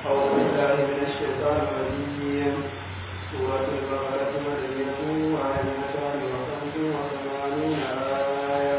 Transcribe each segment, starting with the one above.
أعوذ بالله من الشيطان الرجيم سورة البقرة مدنية وآيتان وخمس وثمانون آية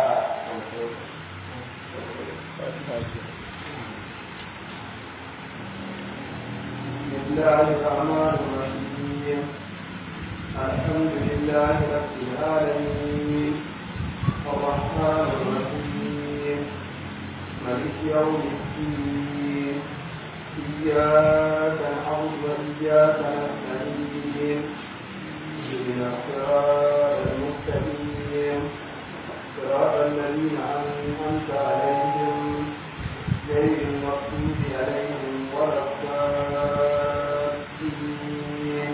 بسم الله الرحمن الرحيم الحمد لله رب العالمين الرحمن الرحيم ملك يوم الدين إياك نعبد وإياك نستعين اهدنا الصراط المستقيم صراط الذين أنعمت عليهم غير المغضوب عليهم ولا الضالين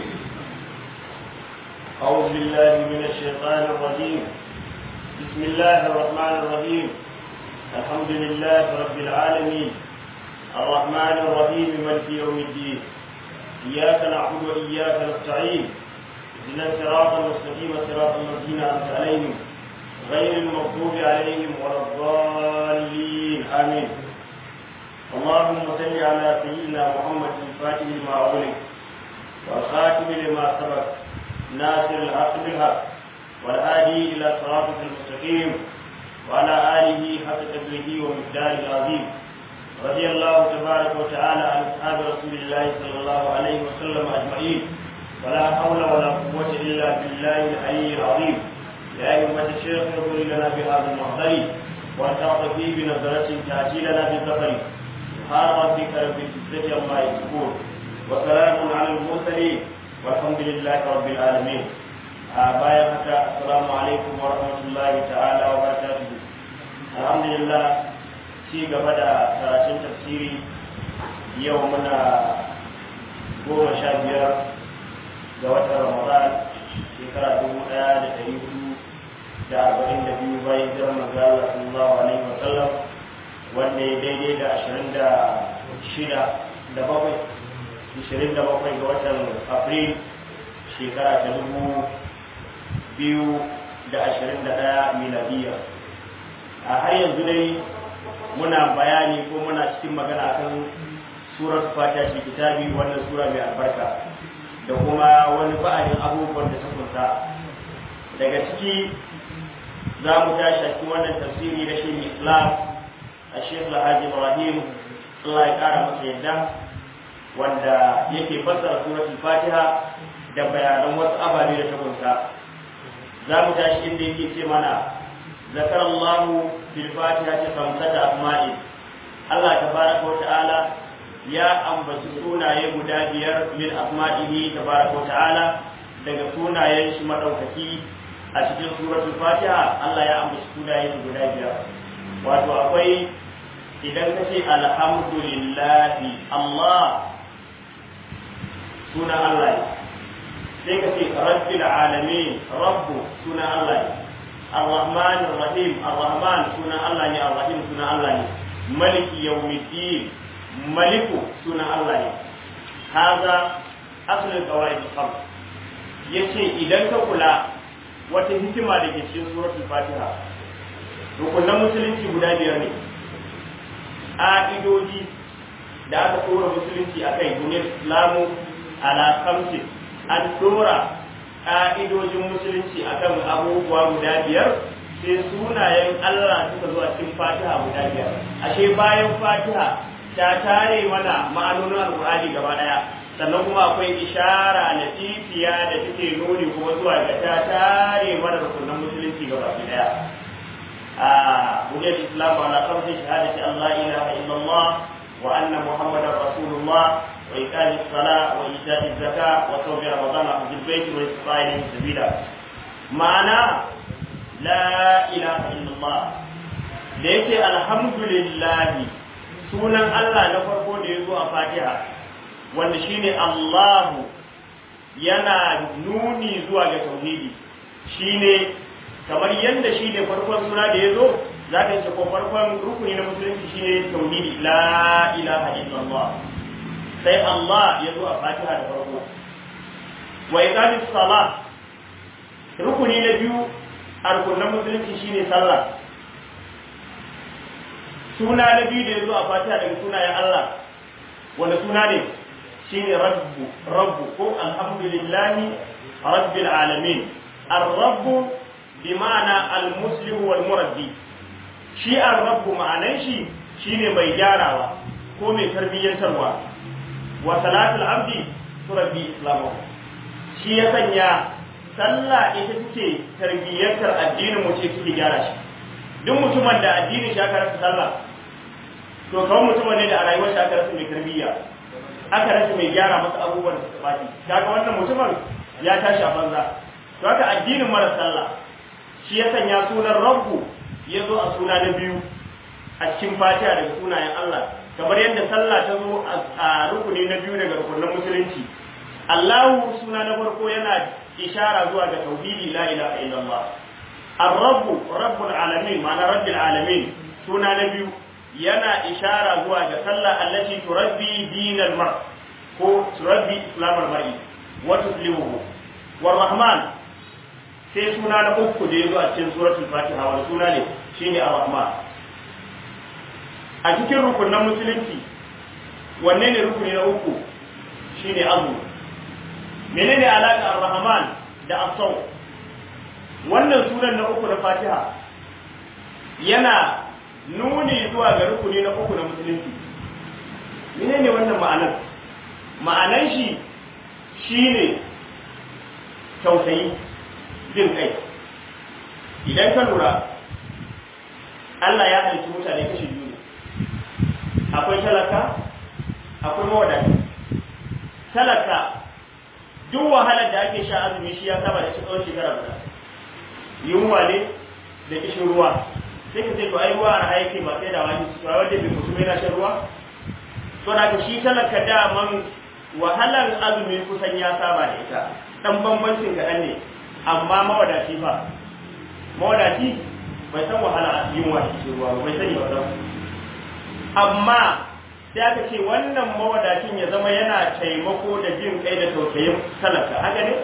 أعوذ بالله من الشيطان الرجيم بسم الله الرحمن الرحيم الحمد لله رب العالمين الرحمن الرحيم مالك يوم الدين إياك نعبد وإياك نستعين اهدنا الصراط المستقيم صراط الذين أنعمت عليهم غير المغضوب عليهم ولا الضالين آمين اللهم صل على سيدنا محمد الفاتح لما أغلق والخاتم لما سبق ناصر الحق بالحق والهادي إلى صراطك المستقيم وعلى آله حق قدره ومقداره العظيم رضي الله تبارك وتعالى عن أصحاب رسول الله صلى الله عليه وسلم أجمعين ولا حول ولا قوة إلا بالله العلي العظيم يا أيها الشيخ اغفر لنا بهذا المحضر وتعطفي بنظرة تأتي لنا بالظفر سبحان ربك رب العزة عما يصفون وسلام على المرسلين والحمد لله رب العالمين bayan haka assalamu alaikum wa rahmatullahi ta'ala wa barakatuhu alhamdulillah ci gaba da karatun tafsiri yau muna goma sha biyar ga watan ramadan shekara dubu ɗaya da ɗari hudu da arba'in da biyu bayan jiran manzo Allah sallallahu alaihi wa sallam wanda ya daidai da ashirin da shida da bakwai ashirin da bakwai ga watan afril shekara ta dubu biyu da ashirin da ɗaya miladiya a har yanzu dai muna bayani ko muna cikin magana kan surar fatiha shi kitabi wannan sura mai albarka da kuma wani ba'adin abubuwan da ta kunsa daga ciki za mu tashi a cikin wannan tafsiri na shi islam a shekh alhaji ibrahim allah ya kara masa yadda wanda yake fassara suratul fatiha da bayanan wasu ababe da ta kunsa za mu tashi inda yake ce mana zakar Allah fil fatiha ta kamsata asma'i Allah tabaraka wa ta'ala ya ambaci sunaye guda biyar min asma'ihi tabaraka wa ta'ala daga sunayen shi madaukaki a cikin suratul fatiha Allah ya ambaci sunaye shi guda biyar wato akwai idan ka ce alhamdulillahi Allah sunan Allah ne sai ka ce rabbil alamin rabbu sunan Allah ne ar-rahman ar-rahim ar-rahman sunan Allah ne ar-rahim sunan Allah ne maliki yawmiddin maliku sunan Allah ne haza aslul qawaid al-khams yace idan ka kula wata hikima da ke cikin suratul fatiha rukunan musulunci guda biyar ne ƙa'idoji da aka tsora musulunci akai duniyar islamu ala khamsin an dora ƙa'idojin musulunci akan abubuwa guda biyar sai sunayen Allah suka zo a cikin fatiha guda biyar ashe bayan fatiha ta tare mana ma'anonin alƙur'ani gaba ɗaya sannan kuma akwai ishara na titiya da take nuni kuma zuwa ga ta tare mana rukunan musulunci gaba ɗaya a buniyar islam ala kamsin shahadati Allah ilaha illallah wa anna muhammadar rasulullah وإقام الصلاة وإيتاء الزكاة وصوم رمضان وحج البيت والاستطاع إليه سبيلا معنى لا إله إلا الله ليس الحمد لله sunan Allah na farko da ya zo a Fatiha wanda shine Allahu yana nuni zuwa ga tauhidi shine kamar yadda shine farkon suna da ya zo za ka yi ko farkon rukuni na musulunci shine tauhidi la ilaha illallah sai Allah ya zo a Fatiha da farko wa iqamis salah rukuni na biyu a rukunin musulunci shine sallah suna na biyu da ya zo a fatiha daga sunayen Allah wanda suna ne shine rabbu rabbu ko alhamdulillahi rabbil alamin ar-rabbu bi ma'ana al-muslim wal murabbi shi ar-rabbu ma'anan shi shine mai gyarawa ko mai tarbiyyantarwa wa salatul abdi turabbi islamu shi ya sanya sallah ita take tarbiyyantar addinin mu ce take gyara shi duk mutumin da addinin shi aka rasa sallah to kawai mutumin ne da a rayuwar shi aka rasa mai tarbiyya aka rasa mai gyara masa abubuwan da suka baki kaga wannan mutumin ya tashi a banza to haka addinin mara sallah shi ya sanya sunan rabbu ya zo a suna na biyu a cikin fatiha daga sunayen Allah kamar yadda sallah ta zo a rukuni na biyu daga rukunin musulunci Allahu suna na farko yana ishara zuwa ga tauhidi la ilaha illallah ar-rabb rabbul alamin ma'ana rabbil alamin suna na biyu yana ishara zuwa ga sallah allati turabbi dinal mar ko turabbi islamul mar'i wa tuslimuhu war rahman sai suna na uku da yazo a cikin suratul fatiha wal suna ne shine ar-rahman a cikin rukunan musulunci wanne ne rukuni na uku shine azumi menene alaka ar-rahman da as-saw wannan sunan na uku na fatiha yana nuni zuwa ga rukuni na uku na musulunci menene wannan ma'anar ma'anar shi shine tausayi jin kai idan ka lura Allah ya halitta mutane kashi biyu ne akwai talaka akwai mawadaci talaka duk wahalar da ake sha azumi shi ya saba da shi tsawon shekara guda yunwa ne da kishin ruwa sai ka ce to ai ruwa a haike ba sai da wani su wanda bai mutum yana shan ruwa to da ka shi talaka daman wahalar azumi kusan ya saba da ita dan bambancin kaɗan ne amma mawadaci ba mawadaci bai san wahala yunwa da kishin ruwa bai sani ba amma sai aka ce wannan mawadacin ya zama yana taimako da jin kai da tausayin talaka haka ne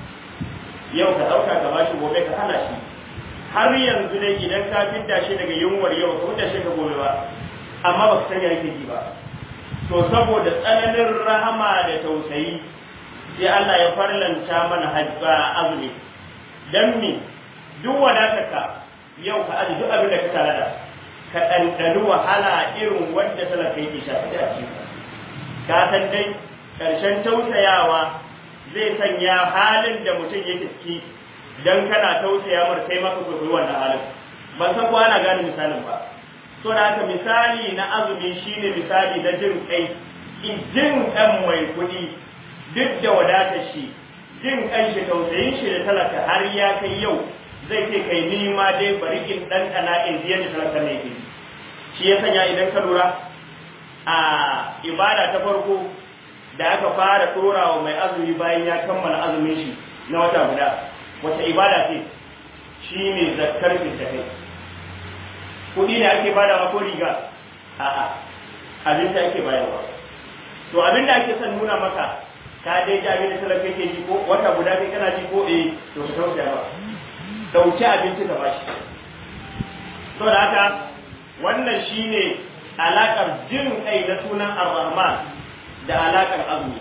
yau ka ɗauka ka bashi gobe ka hana shi har yanzu dai idan ka fidda shi daga yunwar yau ka fidda shi ka gobe ba amma ba ka sanya yake ji ba to saboda tsananin rahama da tausayi sai Allah ya farlanta mana hajja azumi dan mi duk wadatarka yau ka aji duk abin da ka tare da ka ɗanɗani wahala irin wanda talaka yake shafi a cikin ka san dai ƙarshen tausayawa zai sanya halin da mutum yake ciki dan kana tausaya mar kai maka koyi wannan halin ban san ko ana gane misalin ba to da haka misali na azumi shine misali na jin kai jin ɗan mai kuɗi duk da wadatar shi jin kan shi tausayin shi da talaka har ya kai yau zai ce kai ni ma dai bari in ɗanɗana in ji yadda talaka ne ke shi ya sanya idan ka lura a ibada ta farko da aka fara ɗora wa mai azumi bayan ya kammala azumin shi na wata guda wata ibada ce shi ne zakkar kai kuɗi ne ake badawa ko riga a'a abin da ake bayarwa to abin da ake son nuna maka ka dai ji abin da talaka ke ji ko wata guda kai kana ji ko eh to ka tausaya ba dauki abinci ka bashi to da haka wannan shine alakar jin kai na sunan ar-rahman da alakar azumi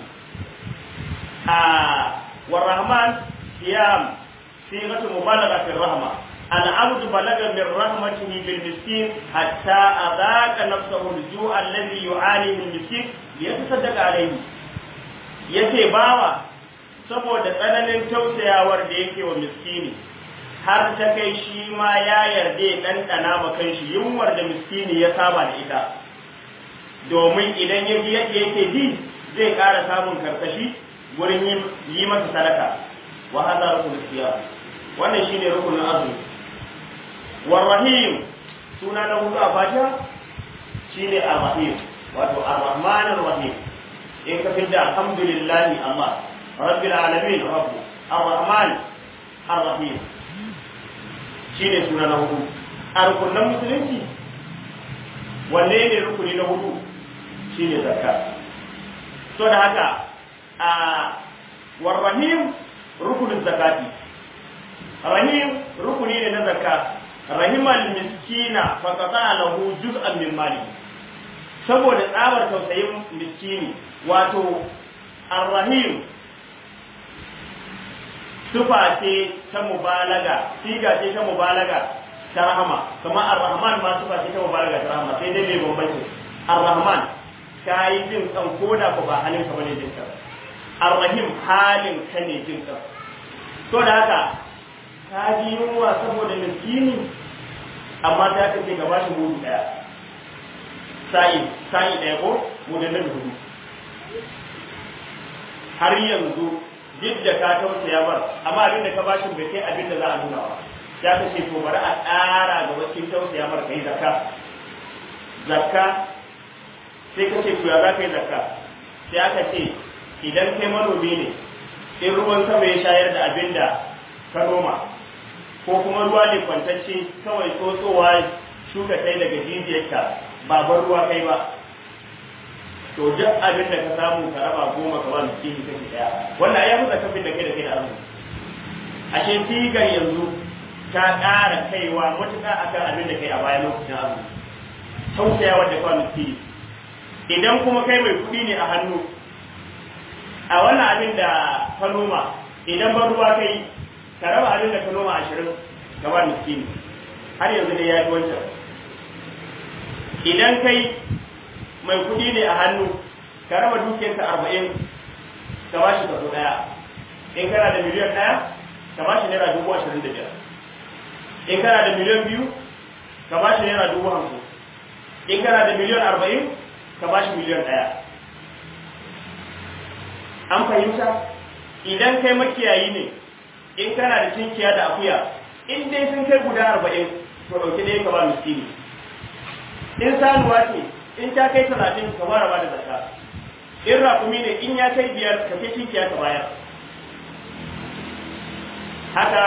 a war-rahman siyam صيغة مبالغة في الرحمة العبد بلغ من رحمته بالمسكين حتى أذاق نفسه الجوع الذي يعانيه المسكين ليتصدق عليه yace bawa saboda tsananin tausayawar da yake wa miskini har ta kai shi ma ya yarda ya ɗanɗana ma kanshi yunwar da miskini ya saba da ita domin idan ya ji yadda yake ji zai ƙara samun karkashi wurin yi masa sadaka wa hada rukun siyam wannan shine rukunin azumi warrahim suna na hudu a fatiha shine arrahim wato arrahman arrahim in ka fidda alhamdulillahi allah rabbil alamin rabbu arrahman arrahim shine suna na hudu a rukunin musulunci wanne ne rukuni na hudu shine zakka to da haka a warrahim rukunin zakati rahim rukuni ne na zakka rahimal miskina fa qata lahu juz'an min mali saboda tsabar tausayin miskini wato arrahim sufa ce ta mubalaga siga ce ta mubalaga ta rahama kamar ar-rahman ma sufa ce ta mubalaga ta rahama sai dai mai bambanci ar-rahman ka yi jin kan koda ko ba halin ka bane jin kan ar-rahim halin ka ne jin kan to da haka ka ji yunwa saboda miskini amma ta kace ka bashi mudu daya sa'i sa'i daya ko mudun da hudu har yanzu duk da ka tausaya bar amma abin da ka bashi bai kai abin da za a nuna ba ya ka ce to bari a ƙara ga wakil tausaya bar kai zakka zakka sai ka ce to ya za ka yi zakka sai aka ce idan kai manomi ne in ruwan sama ya shayar da abin da ka noma ko kuma ruwa ne kwantacce kawai tsotsowa shuka kai daga jijiyarka ba bar ruwa kai ba to duk abin da ka samu ka raba goma ka ba miskini kashi daya wannan ya fusa kafin da kai da kai da arziki ashe sigar yanzu ta ƙara kaiwa matuƙa akan abin da kai a baya lokacin arziki tausaya wadda kwa miskini idan kuma kai mai kuɗi ne a hannu a wannan abin da ka noma idan ban ruwa kai ka raba abin da ka noma ashirin ka ba miskini har yanzu ne ya fi wancan idan kai mai kuɗi ne a hannu ka raba dukiyarka arba'in ka ba shi kaso ɗaya in kana da miliyan ɗaya ka ba shi naira dubu ashirin da biyar in kana da miliyan biyu ka ba shi naira dubu hamsin in kana da miliyan arba'in ka ba shi miliyan ɗaya an fahimta idan kai makiyayi ne in kana da cinkiya da akuya in dai sun kai guda arba'in to ɗauki ɗaya ka ba miskini in sanuwa ce in ta kai talatin ka fara ba da zakka in raƙumi ne in ya kai biyar ka kai cinkiya ka bayar haka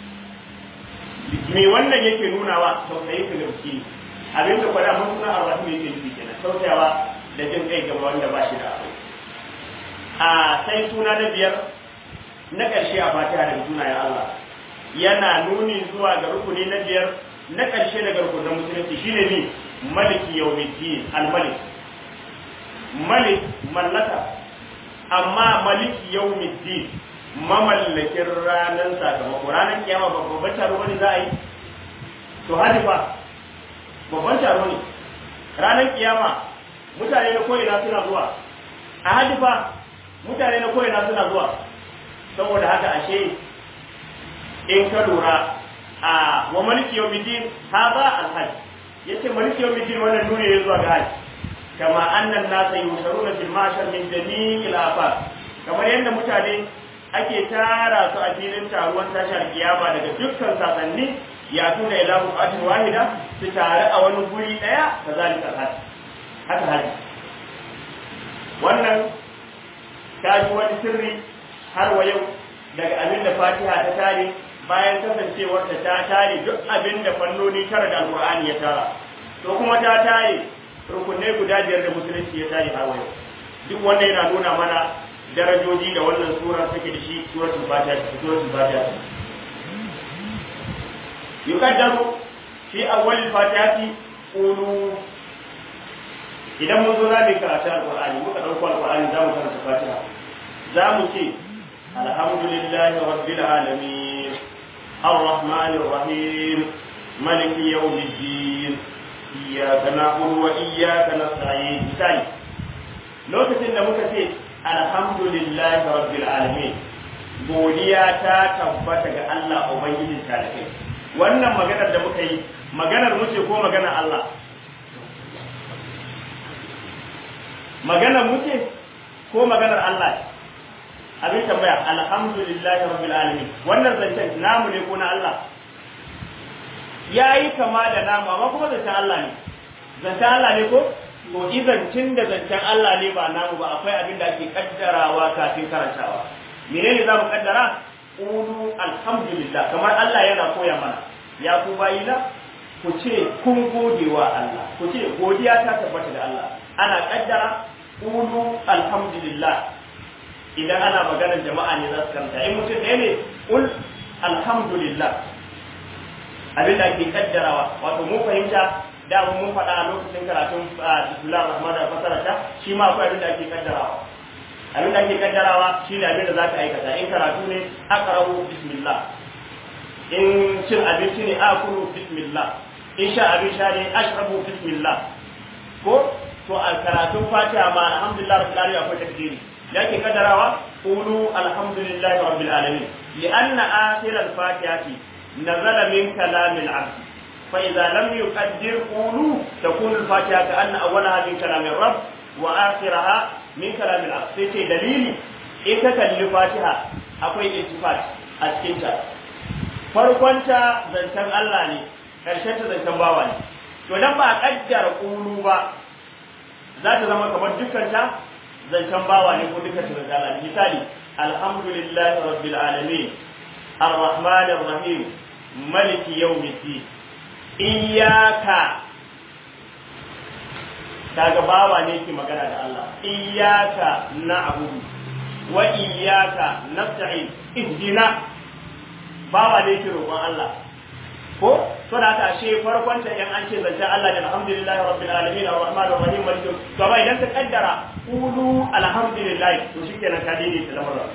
me wannan yake nunawa tausayin ka ga miskini abin da kwada mun suna arba'in yake nufi kenan tausayawa da jin kai gaba wanda ba shi da akwai a sai suna na biyar na ƙarshe a fatiha daga sunayen Allah yana nuni zuwa ga rukuni na biyar na ƙarshe daga rukunin musulunci shine ne maliki yawmiddin al-malik malik mallaka amma maliki yawmiddin mamallakin ranar sakamako ranar kiyama babban taro wani za a yi to hadifa babban taro ne ranar kiyama mutane na ko'ina suna zuwa a hadifa mutane na ko'ina suna zuwa saboda haka ashe in ka lura a wa maliki yawmiddin haza alhajj yace maliki yawmiddin wannan nuni ne zuwa ga haji kama annan nasa yusharuna fil mashar min jami'il afaq kamar yadda mutane ake tara su a filin taruwan tashar kiyama daga dukkan sasanni ya tuna ila buƙatin wahida su tare a wani guri ɗaya ka zalika haji haka haji wannan ta ji wani sirri har wa yau daga abin da fatiha ta tare bayan kasancewar ta tare duk abin da fannoni tara da alƙur'ani ya tara to kuma ta tare rukunai guda biyar da musulunci ya tare har wa yau duk wanda yana nuna mana darajoji da wannan sura take da shi suratul fatiha suratul fatiha yukaddaru fi awwalil fatihati qulu idan mun zo zamu karatu alqur'ani muka dauko alqur'ani zamu karanta fatiha zamu ce alhamdulillahi rabbil alamin arrahmanir rahim maliki yawmiddin iyyaka na'budu wa iyyaka nasta'in misali lokacin da muka ce alhamdulillahi rabbil alamin godiya ta tabbata ga Allah ubangijin talibai wannan maganar da muka yi maganar mu ce ko maganar Allah maganar mu ce ko maganar Allah abin tambaya alhamdulillahi rabbil alamin wannan zancen namu ne ko na Allah yayi kama da namu amma kuma zancen Allah ne zancen Allah ne ko to idan tun da zancen Allah ne ba namu ba akwai abin da ake kaddarawa kafin karantawa menene za mu kaddara qulu alhamdulillah kamar Allah yana koya mana ya ku bayina ku ce kun gode wa Allah ku ce godiya ta tabbata da Allah ana kaddara qulu alhamdulillah idan ana maganar jama'a ne za su karanta in mutum ɗaya ne qul alhamdulillah abin da ake kaddarawa wato mun fahimta da mun faɗa a lokacin karatun bismillahir rahmanir rahim fasara ta shi ma akwai abin da ake kaddarawa abin da ake kaddarawa shi ne abin da za ka aikata in karatu ne aqra'u bismillah in cin abinci ne akulu bismillah in sha abin sha ne ashrabu bismillah ko to a karatun fatiha ma alhamdulillah rabbil alamin akwai takdiri yake kaddarawa qulu alhamdulillahi rabbil alamin li'anna akhir al-fatihati nazala min kalam al-abd fa idza lam yuqaddir qulu takunu al-fatiha ka'anna awwalaha min kalam ar-rabb wa akhiraha min kalam al-abd sai ce dalili in ka kalli fatiha akwai ittifaq a cikin ta farkonta zancen Allah ne karshen ta zancen bawa ne to dan ba kaddara qulu ba za ta zama kamar dukkan ta zancen bawa ne ko dukkan ta zancen Allah misali alhamdulillahi rabbil alamin arrahmanir rahim maliki yawmiddin iyyaka kaga bawa ne ke magana da Allah iyyaka na'budu wa iyyaka nasta'in ihdina bawa ne ke roƙon Allah ko to da haka ashe farkon ta yan an ce zancen Allah da alhamdulillah rabbil alamin arrahmanir rahim malik to ba idan ka kaddara qulu alhamdulillah to shikenan ka dai ta lamarin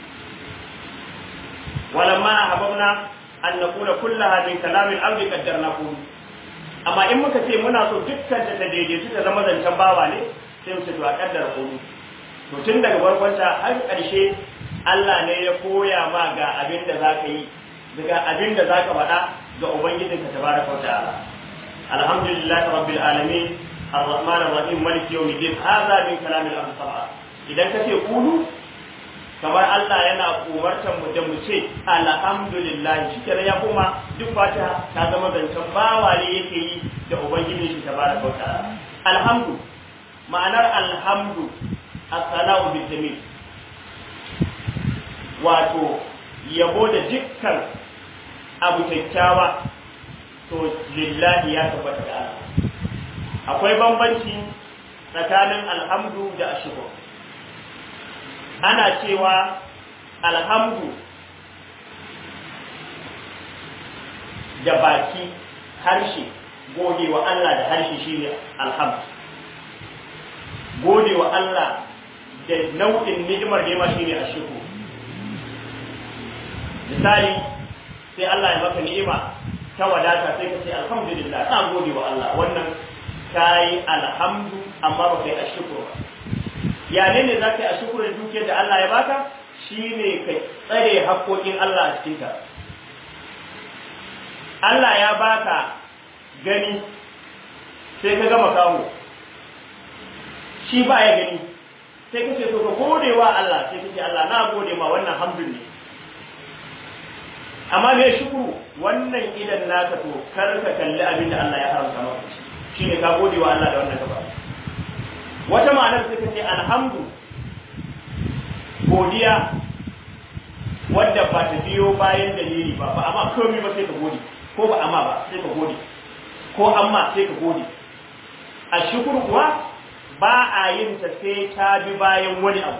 walamma hababna an naqula kullaha min kalam al-abd qaddarna qulu amma in muka ce muna so dukkan ta ta daidaitu ta zama zancen bawa ne sai mu ce to a kaddara qulu to tun daga farkon ta har ƙarshe Allah ne ya koya ma ga abin da zaka yi daga abin da zaka faɗa ga ubangijinka tabaraka wa ta'ala alhamdulillahi rabbil alamin arrahman arrahim maliki yawmiddin hadha min kalam al sab'a idan kace qulu kamar Allah yana umartar mu da mu ce alhamdulillah shikenan ya kuma duk fatiha ta zama zancen bawa ne yake yi da ubangijin shi tabaraka wa ta'ala alhamdu ma'anar alhamdu as-salatu bil jamil wato yabo da dukkan abu kyakkyawa to lillahi ya tabbata da Allah akwai bambanci tsakanin alhamdu da ashkur ana cewa alhamdu da baki harshe gode wa Allah da harshe shine alhamdu gode wa Allah da nau'in ni'imar da ya shine ashkur misali sai Allah ya maka ni'ima ta wadata sai ka ce alhamdulillah na gode wa Allah wannan kai alhamdu amma ba kai ashkuru ba ya ne ne za ka yi ashkuru da dukiyar da Allah ya baka shine ka tsare haƙoƙin Allah a cikin ka Allah ya baka gani sai ka gama kawo shi ba ya gani sai ka ce to ka gode wa Allah sai ka ce Allah na gode ma wannan hamdun ne amma me shukuru wannan idan naka to kar ka kalli abin da Allah ya haramta maka shine ka gode wa Allah da wannan gaba wata ma'anar sai ka ce alhamdu godiya wadda ba ta biyo bayan dalili ba ba amma komai ba sai ka gode ko ba amma ba sai ka gode ko amma sai ka gode a shukuru kuwa ba a yin ta sai ta bi bayan wani abu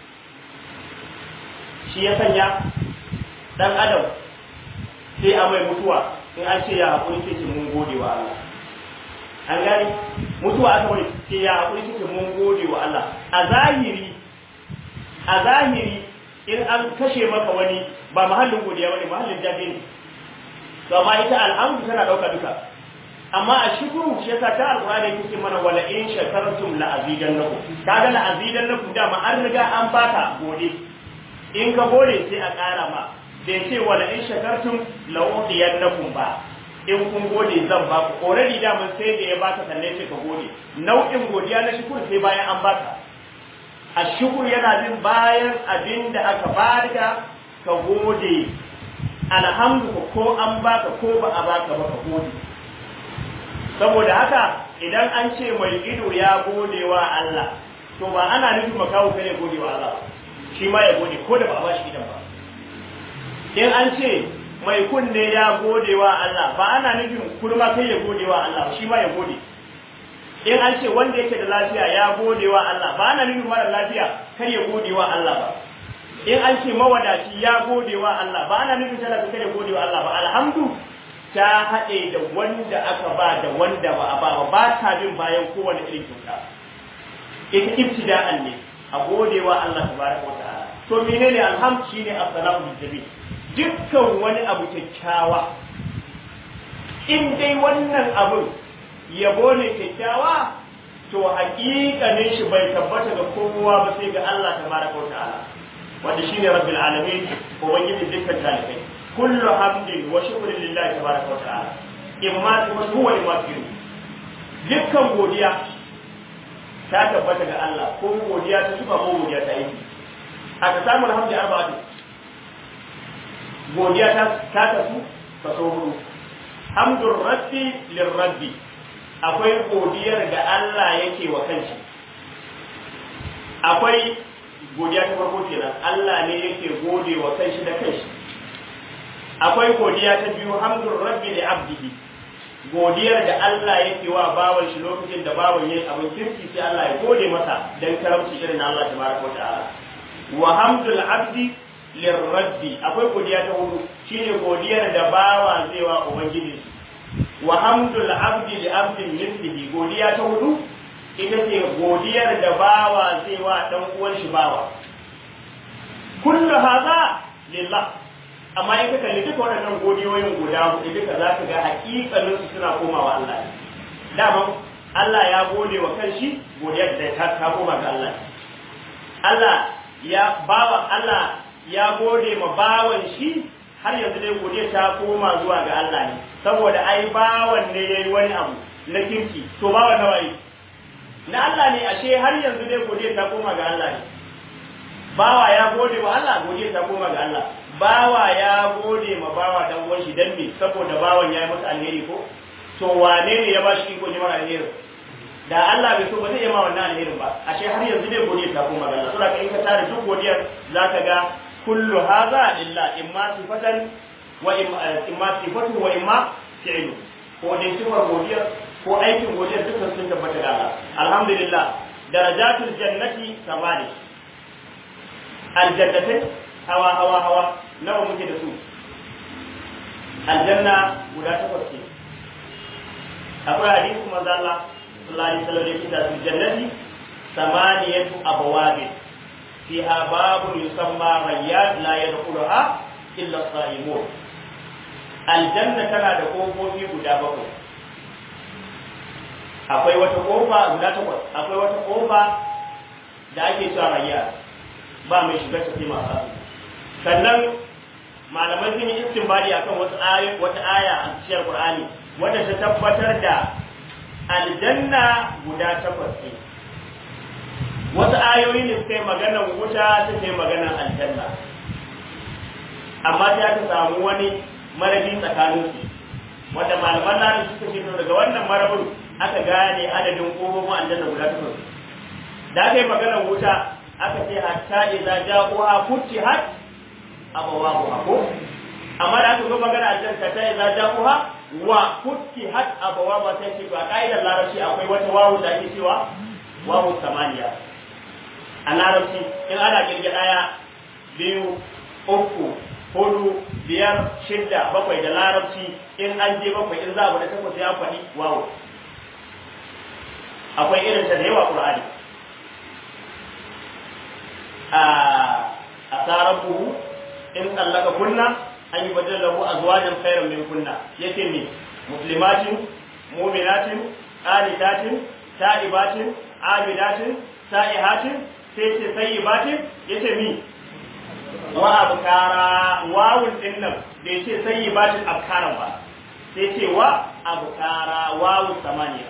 shi ya sanya dan adam sai a mai mutuwa in an ce ya haƙuri ce mun gode wa Allah an gani mutuwa aka wani ce ya haƙuri ce mun gode wa Allah a zahiri a zahiri in an kashe maka wani ba mahallin godiya bane mahallin jabe ne to amma ita alhamdu tana dauka duka amma a shukuru shi yasa ta alqur'ani yake mana wala in shakartum la azidannakum kaga la azidannakum da ma an riga an baka gode in ka gode sai a ƙara ma bai ce wala in shakartum la udiyannakum ba in kun gode zan ba ku already da mun sai da ya baka sannan sai ka gode nau'in godiya na shukuru sai bayan an baka a shukur yana bin bayan abin da aka bada ka gode alhamdu ko an baka ko ba a baka ba ka gode saboda haka idan an ce mai ido ya gode wa Allah to ba ana nufin makawo kare gode wa Allah shi ma ya gode ko da ba a ba shi idan ba in an ce mai kunne ya gode wa Allah ba ana nufin kurma kai ya gode wa Allah shi ma ya gode in an ce wanda yake da lafiya ya gode wa Allah ba ana nufin mara lafiya kar ya gode wa Allah ba in an ce mawadaci ya gode wa Allah ba ana nufin talaka kar ya gode wa Allah ba alhamdu ta haɗe da wanda aka ba da wanda ba a ba ba ba ta bin bayan kowane irin kyauta ita ibtida'an ne a godewa Allah tabaraka wa ta'ala to menene alhamd shine assalamu bil dukkan wani abu kyakkyawa in dai wannan abun yabo ne kyakkyawa to haƙiƙanin shi bai tabbata ga kowa ba sai ga Allah tabaraka wa ta'ala wanda shine rabbil alamin ubangiji dukkan talibai kullu hamdin wa shukrin lillahi tabaraka wa ta'ala imma wa huwa imma dukkan godiya ta tabbata ga Allah ko godiya ta suka ko godiya ta aiki aka samu alhamdu arba'atu godiya ta ta tasu kaso hudu hamdur rabbi lirabbi akwai godiyar da Allah yake wa kanshi akwai godiya ta farko kenan Allah ne yake gode wa kanshi da kanshi akwai godiya ta biyu hamdur rabbi li abdihi godiyar da Allah yake wa bawan shi lokacin da bawan yayi abin kirki sai Allah ya gode masa dan karamci irin Allah tabaraka wa ta'ala wa hamdul abdi lirabbi akwai godiya ta hudu shine godiyar da bawa zai wa ubangiji wa hamdul abdi li abdin mislihi godiya ta hudu ita ce godiyar da bawa zai wa dan uwan shi bawa kullu hadha lillah amma in ka kalli duka waɗannan godiyoyin guda hudu duka za ka ga haƙiƙanin su suna komawa Allah dama Allah ya gode wa kanshi godiyar da ta ta koma ga Allah Allah ya bawa Allah ya gode ma bawan shi har yanzu dai godiya ta koma zuwa ga Allah ne saboda ai bawan ne yayi wani abu na kirki to bawan nawa yi na Allah ne ashe har yanzu dai godiya ta koma ga Allah ne bawa ya gode wa Allah godiya ta koma ga Allah bawa ya gode ma bawa dan uwan shi dan me saboda bawan ya yi masa alheri ko to wane ne ya bashi iko ne mara alheri da Allah bai so ba zai yi ma wannan alherin ba ashe har yanzu dai godiya ta koma ga Allah saboda in ka tare duk godiyar zaka ga kullu hadha illa imma sifatan wa imma sifatu wa imma fi'lu ko dai sifar godiyar ko aikin godiyar dukkan sun tabbata da Allah alhamdulillah darajatul jannati samani aljannatai hawa hawa hawa nawa muke da su aljanna guda takwas ce akwai hadisi manzo Allah sallallahu alaihi wasallam yake da jannati samaniyatu abwab fiha babun yusamma rayyan la yadkhuluha illa as-saimun aljanna tana da kofofi guda bakwai akwai wata kofa guda takwas akwai wata kofa da ake cewa rayyan ba mai shiga ta sai masu sannan malamai sun yi istinbadi akan wasu ayoyi wata aya a cikin Qur'ani wadda ta tabbatar da aljanna guda takwas ne wasu ayoyi ne suka yi maganar wuta suka yi maganar aljanna amma sai aka samu wani marabi tsakanin su wanda malaman nan suka ce daga wannan marabin aka gane adadin kofofin aljanna guda takwas da aka yi maganar wuta aka ce hatta idza ja'uha futihat abawabuha ko amma da aka zo magana aljanna ta idza ja'uha wa futihat abawabuha sai ce a kaidar larabci akwai wata wawu da ake cewa wawu samaniya a larabci in ana kirge daya biyu uku hudu biyar shidda bakwai da larabci in an je bakwai in za a bada takwas ya faɗi wawu akwai irin ta da yawa qur'ani a tsararruhu in tsallaka kunna an yi bajin lahu a zuwajen khairan min kunna yake ne muslimatin muminatin qanitatin ta'ibatin abidatin sa'ihatin sai ce sayyibatin yace mi wa abkara wawun din nan da yace sayyibatin abkaran ba sai ce wa abkara wawu samaniya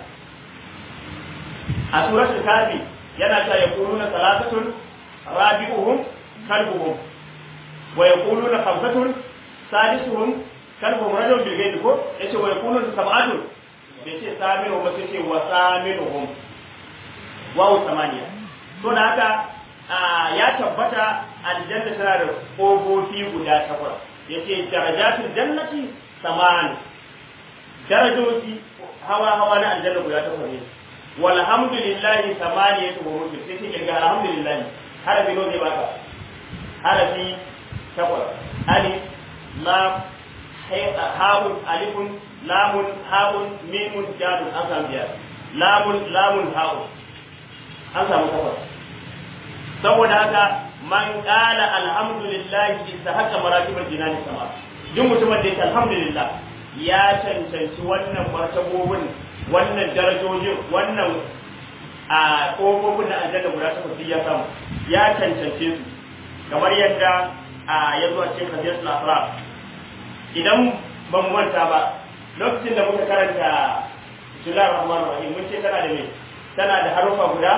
a suratul kafi yana ta yaquluna salatatun رابعهم كلبهم ويقولون خمسة سادسهم كلبهم رجل بالغيب كو يتي ويقولون سبعة يتي ثامنهم بس يتي وثامنهم واو ثمانية to da haka ya tabbata aljanna tana da ƙofofi guda takwas yace darajatul jannati saman darajoji hawa hawa na aljanna guda takwas ne walhamdulillahi samaniyatu hurufin sai ce ga alhamdulillah harafi nawa zai baka harafi takwas alif lam ha'un alifun lamun ha'un mimun dalun an samu biyar lamun lamun ha'un an samu takwas saboda haka man qala alhamdulillah istahaqqa maratibal jinani sama duk mutumin da yake alhamdulillah ya cancanci wannan martabobin wannan darajojin wannan a kofofin na aljanna guda takwas ya samu ya cancance su kamar yadda a ya zo a cikin hadisul afraq idan ban manta ba lokacin da muka karanta bismillahir rahmanir rahim mun ce tana da me tana da harufa guda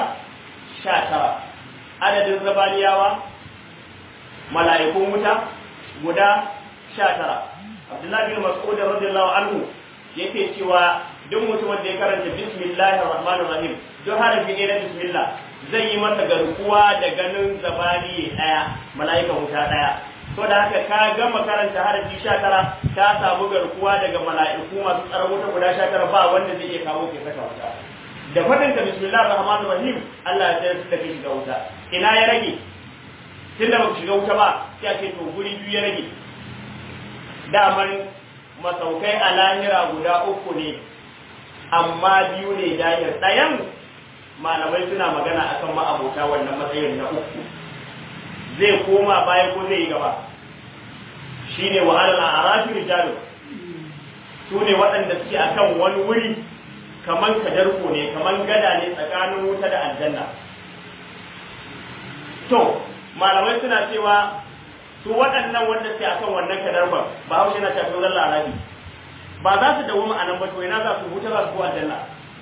19 adadin zabaniyawa mala'ikun wuta guda 19 Abdullahi bin Mas'ud radiyallahu anhu yake cewa duk mutumin da ya karanta bismillahir rahmanir rahim duk harafi ne na bismillah zai yi masa garkuwa da ganin zabani daya mala'ika wuta daya to da haka ka gama karanta harafi 19 ka samu garkuwa daga mala'iku masu tsaron wuta guda 19 ba wanda zai iya kawo ke saka wuta da fadin ka bismillahir rahmanir rahim Allah ya tsaya da kai shiga wuta ina ya rage tunda ba shiga wuta ba sai a ce to guri biyu ya rage daman masaukai a lahira guda uku ne amma biyu ne dahir ɗayan malamai suna magana akan ma'abota wannan matsayin na uku zai koma baya ko zai yi gaba shi ne wa alal arafi rijalu su ne waɗanda suke akan wani wuri kaman kadarko ne kaman gada ne tsakanin wuta da aljanna to malamai suna cewa su waɗannan wanda suke akan wannan kadarban ba haushe na tafi zalla arabi ba za su dawo ma'anan ba to ina za su huta za su ko aljanna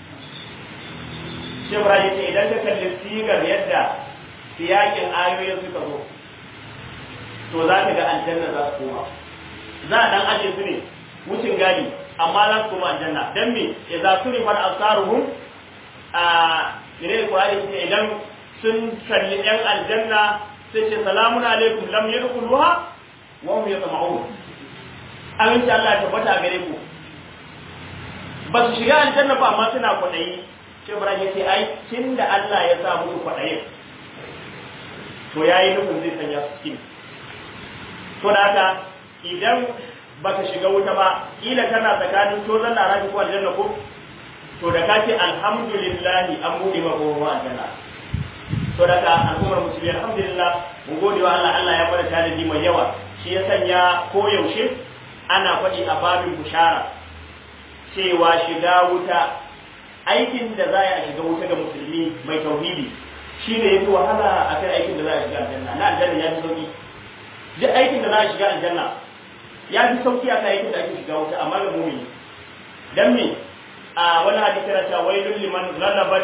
shi Ibrahim ce idan ka kalli sigar yadda siyakin ayoyin suka zo to za ka ga aljanna za su koma za a dan aje su ne wucin gadi amma za su koma aljanna dan me idza surifa al-absaruhum a ne Qur'ani ce idan sun kalli yan aljanna sai ce salamun alaikum lam yadkhuluha wa hum yatma'un aminci Allah ya tabbata gare ku ba su shiga aljanna ba amma suna kwaɗayi sai Ibrahim ya ce ai tunda Allah ya sa musu kwaɗayin to yayi nufin zai sanya su cikin to da haka idan baka shiga wuta ba kila kana tsakanin to zan larabi ko aljanna ko to da ka ce alhamdulillah an buɗe maka kowa aljanna to da ka al'ummar musulmi alhamdulillah mun gode wa Allah Allah ya bada tanadi mai yawa shi ya sanya koyaushe ana faɗi a babin bushara cewa shiga wuta aikin da za a shiga wuta ga musulmi mai tauhidi shi ne ya fi wahala a kan aikin da za a shiga aljanna na aljanna ya fi sauki duk aikin da za a shiga aljanna ya fi sauki a kan aikin da ake shiga wuta amma ga mumini dan me a wani hadisi na cewa wailul liman ghalabat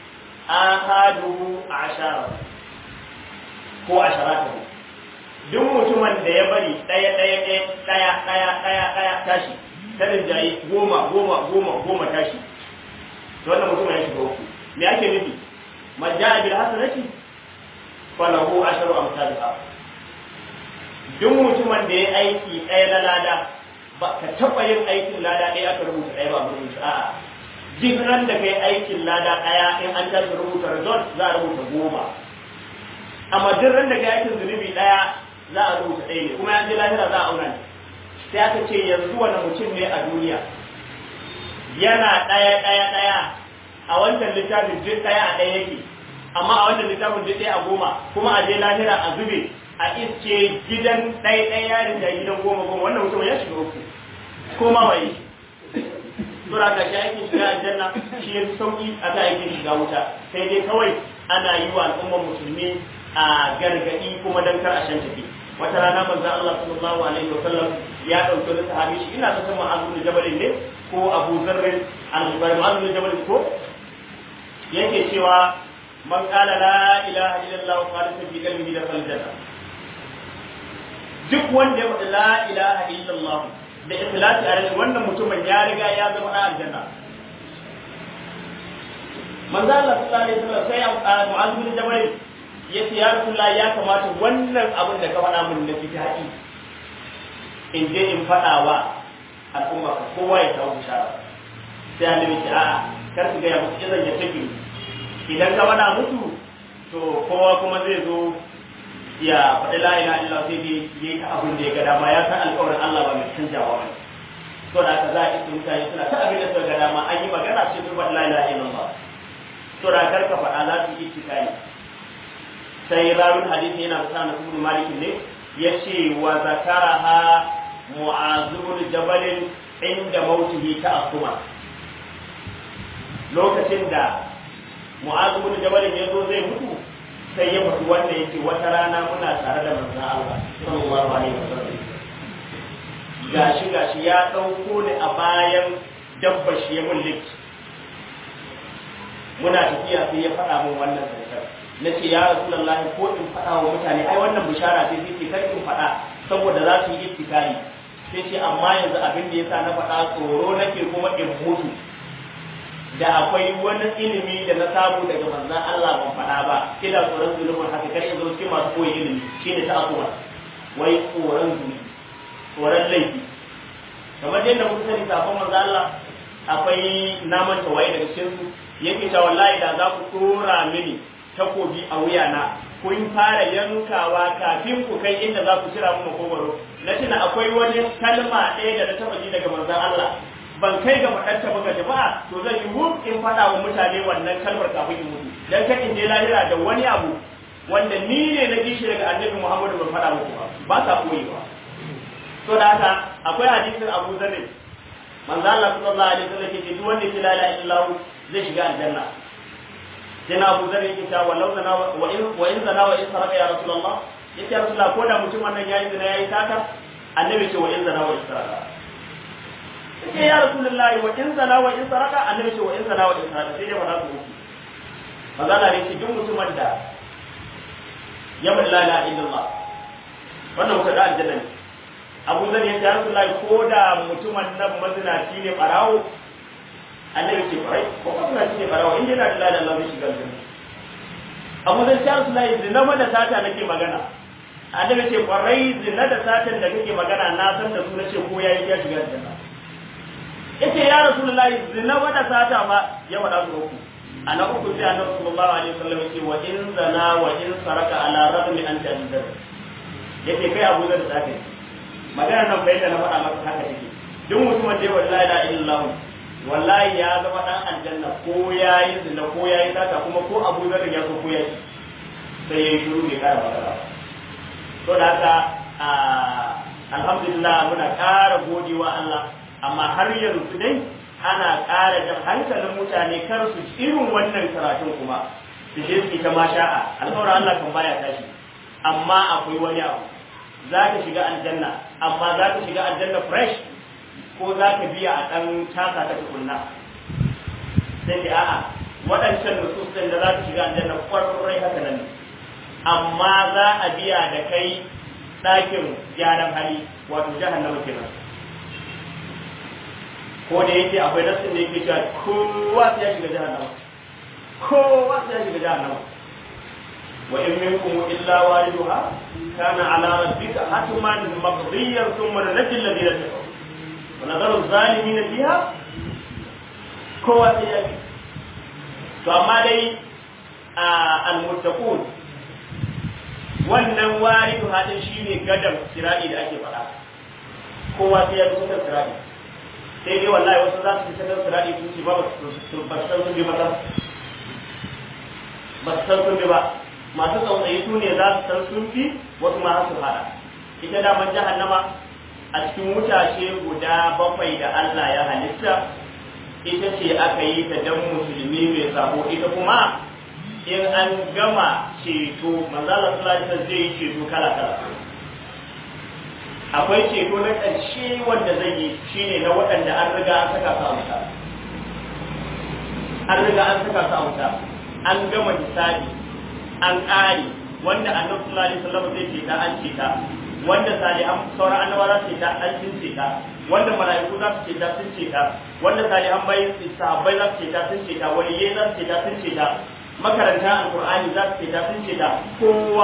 ahadu ashara ko asharatu duk mutumin da ya bari ɗaya ɗaya ɗaya ɗaya ɗaya ɗaya ɗaya tashi ta rinjaye goma goma goma goma tashi to wannan mutumin ya shiga uku me ake nufi man ja'a bil hasanati falahu asharu amsalha duk mutumin da ya aiki ɗaya na lada ba ka taɓa yin aikin lada ɗaya aka rubuta ɗaya ba a rubuta a'a duk ran da kai aikin lada ɗaya in an tashi rubuta result za a rubuta goma amma duk ran da kai aikin zunubi ɗaya za a rubuta ɗaya ne kuma yanzu lahira za a auna ne sai aka ce yanzu wani mutum ne a duniya yana ɗaya ɗaya ɗaya a wancan littafin duk ɗaya a ɗaya yake amma a wannan littafin duk ɗaya a goma kuma a je lahira a zube a iske gidan ɗaya ɗaya yarin da gidan goma goma wannan mutum ya shiga uku ko ma bai sura ka shi aikin shiga aljanna shi ya fi sauki a ta aikin shiga wuta sai dai kawai ana yi wa al'ummar musulmi a gargaɗi kuma dan kar a shan tafi wata rana manzo Allah sallallahu alaihi wa sallam ya dauki wani sahabi shi ina ta sama Abu Jabal ne ko Abu Zarr al-Ghifari Abu Jabal ko yake cewa man qala la ilaha illallah wa qala fi qalbihi da janna duk wanda ya faɗi la ilaha illallah da ikhlasi a rashin wannan mutumin ya riga ya zama ɗan aljanna manzo Allah sallallahu alaihi wasallam sai Mu'adh bin Jabal ya ce ya Rasulullah ya kamata wannan abin da ka faɗa min na fitaki in je in faɗa wa al'umma ka kowa ya kawo bishara sai annabi ce a'a kar su gaya musu idan ya tafi idan ka faɗa musu to kowa kuma zai zo ya faɗi la ilaha illallah sai dai yayi ta abin da ya ga dama ya san alƙawarin Allah ba mai canjawa ba to da haka za a isa mutane suna ta abin da suka ga dama an yi magana sai su faɗi la ilaha illallah to da kar ka faɗa za su yi ittikai sai rawin hadisi yana da na ibn malik ne yace wa zakaraha mu'azibul jabalin inda mautihi ta'assuma lokacin da mu'azibul jabalin ya zo zai mutu sai ya faɗi wanda yake wata rana muna tare da manzon Allah sallallahu alaihi wasallam gashi gashi ya ɗauko ni a bayan dabba shi ya mulki muna tafiya sai ya faɗa min wannan zancen na ce ya rasulullahi ko in faɗa wa mutane ai wannan bishara sai sai kar in faɗa saboda za su yi ittikari sai ce amma yanzu abin da yasa na faɗa tsoro nake kuma in mutu da akwai wani ilimi da na samu daga manzon Allah ban faɗa ba ina tsoron zulumin haka kar in zo cikin masu koyi ilimi shine ta asuwa wai tsoron zulumi tsoron laifi kamar yadda muka sani kafin manzon Allah akwai naman tawaye daga cikin su yake cewa wallahi da za ku tura mini takobi a wuyana kun fara yankawa kafin ku kai inda za ku cira mu makogwaro na tuna akwai wani kalma ɗaya da na taɓa ji daga manzon Allah ban kai ga faɗar ta ga jama'a to zan yi huk in faɗa wa mutane wannan kalmar kafin in mutu dan kan in je lahira da wani abu wanda ni ne na ji shi daga annabi Muhammadu ban faɗa muku ba ba sa koyi ba to da haka akwai hadisin Abu Dharr manzo Allah sallallahu alaihi wasallam yake duk wanda ya la ilaha illallah zai shiga aljanna sai na Abu Dharr yake cewa walau zana wa in wa in zana wa in saraka ya rasulullah yace ya rasulullah ko da mutum wannan yayi zina yayi sata annabi ce wa in zana wa in saraka yace ya rasulullah wa in zana wa in saraka annabi ce wa in zana wa in saraka sai dai ba za su mutu manzo Allah yake duk mutumin da ya la ilaha illallah wannan mutum da aljanna ne abu zan yi ya rasu ko da mutumin nan mazinaci ne barawo annabi ce farai ko mazinaci ne barawo in yana da ladan Allah zai shiga aljanna abu zan ya rasu lai zina da sata nake magana annabi ce kwarai zina da satan da kake magana na san da su nace ko yayi ya shiga aljanna yace ya rasulullahi zina da sata ma ya wada su uku ana uku sai annabi sallallahu alaihi wasallam yace wa in zana wa in saraka ala radmi an ta'dar yace kai abu zan da sata magana nan bai da na faɗa maka haka take duk mutumin da ya wallahi la illallah wallahi ya zama dan aljanna ko yayi zina ko yayi sata kuma ko Abu Dharr ya so ko yayi sai yayi shiru bai kara magana to da haka alhamdulillah muna ƙara godewa Allah amma har yanzu dai ana ƙara jan hankalin mutane kar su irin wannan karatun kuma su je su ta masha'a alƙawarin Allah kan baya tashi amma akwai wani abu za ka shiga aljanna amma za ka shiga aljanna fresh ko za ka biya a ɗan taka ta tukunna sai da a'a waɗancan nususin da za ka shiga aljanna ƙwararrai haka nan amma za a biya da kai ɗakin gyaran hali wato jahannama kenan ko da yake akwai nasin da yake cewa kowa sai ya shiga jahannama kowa sai ya shiga jahannama وإن منكم إلا واردها كان على ربك حتما مقضيا ثم ننجي الذين اتقوا ونذر الظالمين فيها كوة فما دي المتقون wannan waridu hadin shine gadan sirati da ake faɗa kowa sai ya bi kan sirati sai dai wallahi wasu za su fi kan sirati sun ce ba ba su san sun bi ba ba su san sun bi ba masu tsautsayi su ne za su san sun fi wasu ma su fada ita daman jahannama a cikin wutashe guda bakwai da Allah ya halitta ita ce aka yi ta dan musulmi mai sabo ita kuma in an gama ceto manzala sallallahu zai yi ceto kala kala akwai ceto na ƙarshe wanda zai yi shine na waɗanda an riga an saka su a wuta an riga an saka su a wuta an gama hisabi an ƙare wanda annabi sallallahu alaihi wasallam zai ce ta an ce ta wanda salihan sauran annabawa za su ce ta an sun ce ta wanda mala'iku za su ce ta sun ce ta wanda salihan bai sahabbai za su ce ta sun ce ta waliyai za su ce ta sun ce ta makaranta alqur'ani za su ce ta sun ce ta kowa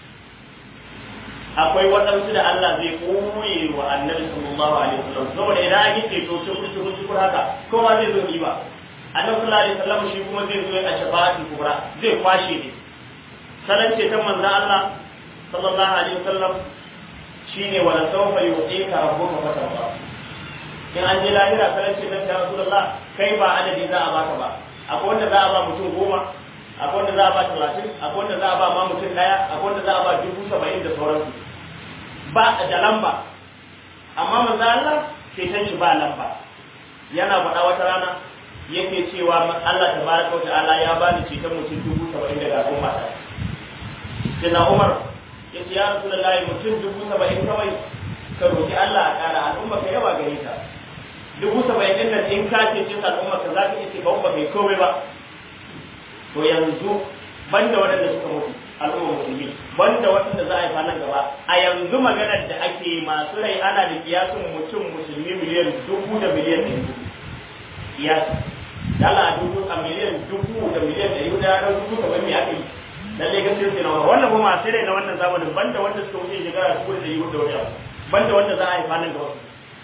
akwai waɗansu da Allah zai koye wa annabi sallallahu alaihi wasallam saboda idan an yi ceto shukur shukur shukur haka kowa zai zo riba annabi sallallahu alaihi wasallam shi kuma zai zo a shafa'atul kubra zai kwashe ne salon ceton manzo Allah sallallahu alaihi wasallam shine wala sawfa yu'tika rabbuka fatarda in an je lahira sanar ce nan ya rasulullah kai ba adadi za a baka ba akwai wanda za a ba mutum goma akwai wanda za a ba talatin akwai wanda za a ba ma mutum daya akwai wanda za a ba dubu saba'in da sauransu ba da lamba amma manzo Allah ceton shi ba lamba yana faɗa wata rana yake cewa Allah tabaraka wa ta'ala ya bani ceton mutum dubu saba'in daga al'umma ta sai na Umar ya ce ya Rasulullahi mutum dubu saba'in kawai ka roki Allah a ƙara al'umma ka yawa gare ta dubu saba'in ɗin nan in ka ce cin al'umma ka za ka iya ce ba ba kai komai ba to yanzu banda waɗanda suka mutu al'umma musulmi banda waɗanda za a yi nan gaba a yanzu maganar da ake masu rai ana da kiyasin mutum musulmi miliyan dubu da miliyan ɗari kiyasi dala a dubu a miliyan dubu da miliyan ɗari da ya ɗau dubu kamar me aka yi lalle gaskiya sai na wannan kuma masu rai na wannan zamanin banda wanda suka wuce shekara dubu da ɗari da wani abu banda wanda za a haifa nan gaba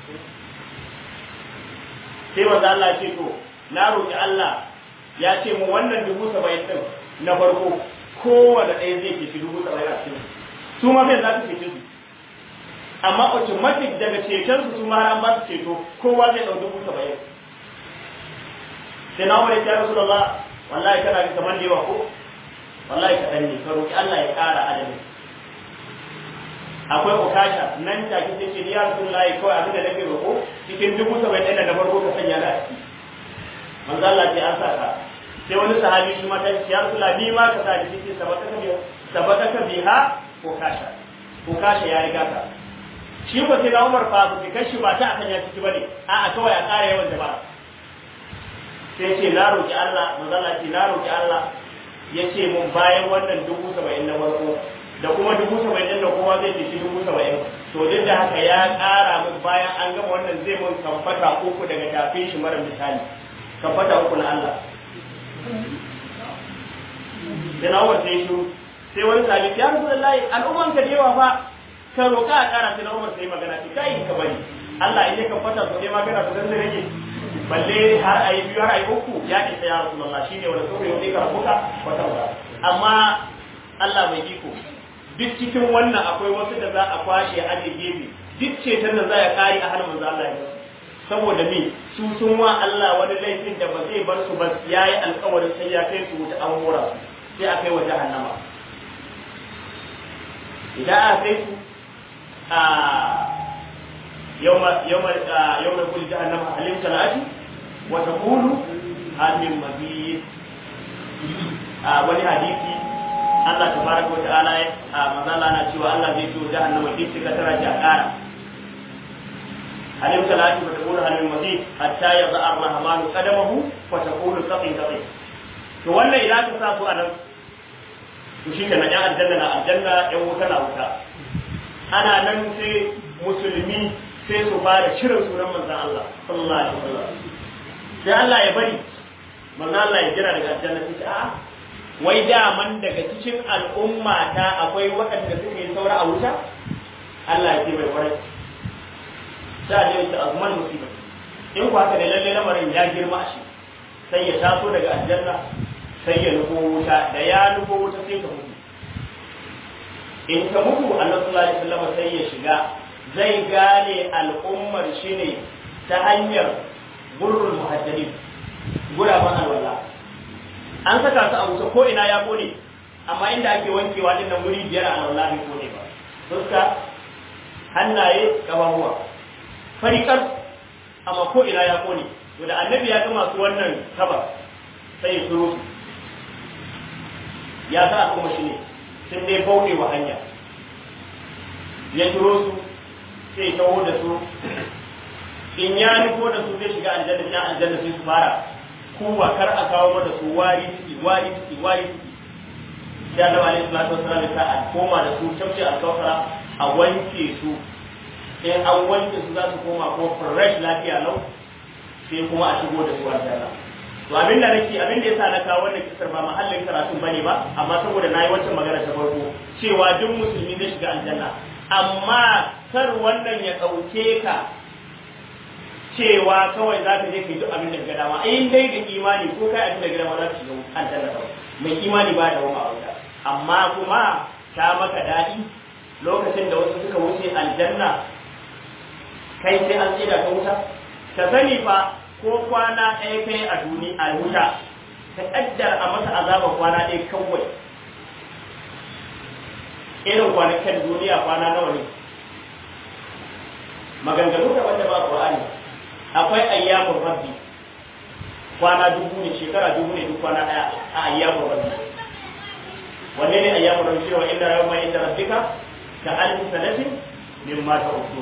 sai wanda Allah ce to na roƙi Allah ya ce mu wannan dubu saba'in ɗin na farko kowane ɗaya zai ceci dubu saba'in a cikin su ma bai za su cece su amma automatic daga ceton su ma an ba su ceto kowa zai ɗau dubu saba'in sai na wani ya rasu Allah wallahi kana ga kamar da yawa ko wallahi kaɗan ne ka roƙi Allah ya ƙara adadin akwai ukasha nan take sai ce ya rasulullahi kawai abin da nake roƙo cikin dubu saba'in ɗin da farko ka sanya da a ciki manzo Allah ce an sa ka sai wani sahabi shi mata ya rasulullahi ni ma ka sa ni cikin sabaka biha sabaka biha ukasha ukasha ya riga ka shi ko sai na Umar fa ku kashi ba ta akan ya ciki bane a'a kawai a ƙara yawan jama'a sai ce na roki Allah manzo Allah ce na roki Allah ya ce mun bayan wannan dubu saba'in na farko da kuma dubu saba'in ɗin da kowa zai ce shi dubu saba'in to duk da haka ya ƙara mun bayan an gama wannan zai mun kamfata uku daga tafin shi mara misali kamfata uku na Allah sai na wace shi sai wani sabi ya rasu lallahi al'umman ka da yawa fa ka roƙa a ƙara sai na umar sai magana ce kai ka bari Allah in ya kamfata su ne magana su dan rage balle har a yi biyu har a yi uku ya isa ya rasu lallah shi ne wanda so yau ne ka rabuka wata wata amma Allah mai iko duk cikin wannan akwai wasu da za a kwashe a da gefe duk ceton da za ya kare a hannun manzo Allah ya saboda me su sun wa Allah wani laifin da ba zai bar su ba yayi alƙawarin sai ya kai su wuta an hora su sai a kai wa jahannama idan a kai su a yawma yawma yawma kul jahannama halim talati wa taqulu hal min mazid a wani hadisi Allah tabaraka wa ta'ala a manzala na cewa Allah zai so jahannama duk suka tara ji a ƙara halim salatu wa taqulu hal min mazid hatta yaza ar-rahmanu qadamahu wa taqulu saqin saqin to wannan idan ka sa su a nan to shi kenan yan aljanna na aljanna yan wuta na wuta ana nan sai musulmi sai su fara shirin sunan manzon Allah sallallahu alaihi wasallam sai Allah ya bari manzon Allah ya jira daga aljanna sai a'a wai daman daga cikin al'umma ta akwai waɗanda suke yi saura a wuta Allah ya ce bai kwarai sai a ta azman musiba in ku haka ne lalle lamarin ya girma shi sai ya taso daga aljanna sai ya nufo wuta da ya nufo wuta sai ka mutu in ka mutu annabi sallallahu alaihi wasallam sai ya shiga zai gane al'ummar shi ne ta hanyar gurrul muhajjalin guraban alwala an saka su a wuta ko ina ya kone amma inda ake wankewa din nan wuri biyar a alwala bai kone ba fuska hannaye gababuwa farikar amma ko ina ya kone to da annabi ya ga masu wannan kaba sai ya turo su ya sa kuma shi ne sun dai bauɗe wa hanya ya turo su sai taho da su in ya nufo da su zai shiga aljanna ya aljanna sai su fara kuwa kar a kawo mata su wari ciki wari ciki wari ciki sai annabi alaihi salatu wasallam ya sa a koma da su tafsir al-kawsara a wanke su sai an wanke su za su koma ko fresh lafiya lau sai kuma a shigo da su aljanna to abin da nake abin da yasa na kawo wannan kisar ba mahallin karatun bane ba amma saboda nayi wancan magana ta farko cewa duk musulmi zai shiga aljanna amma kar wannan ya dauke ka cewa kawai za ka je ka yi duk abin da ga dama in dai da imani ko kai abin da ga dama za ka shiga aljanna kawai mai imani ba da wama wuta amma kuma ta maka daɗi lokacin da wasu suka wuce aljanna kai sai an tsira ka wuta ka sani fa ko kwana ɗaya kai a duniya a wuta ka ƙaddar a masa azaba kwana ɗaya kawai irin kwanakan duniya kwana nawa ne maganganu da wanda ba Qur'ani akwai ayyamun rabbi kwana dubu ne shekara dubu ne duk kwana ɗaya a ayyamun rabbi wanne ne ayyamun rabbi cewa inda yawma inda rabbika ka alfi sanatin mimma ta'uddu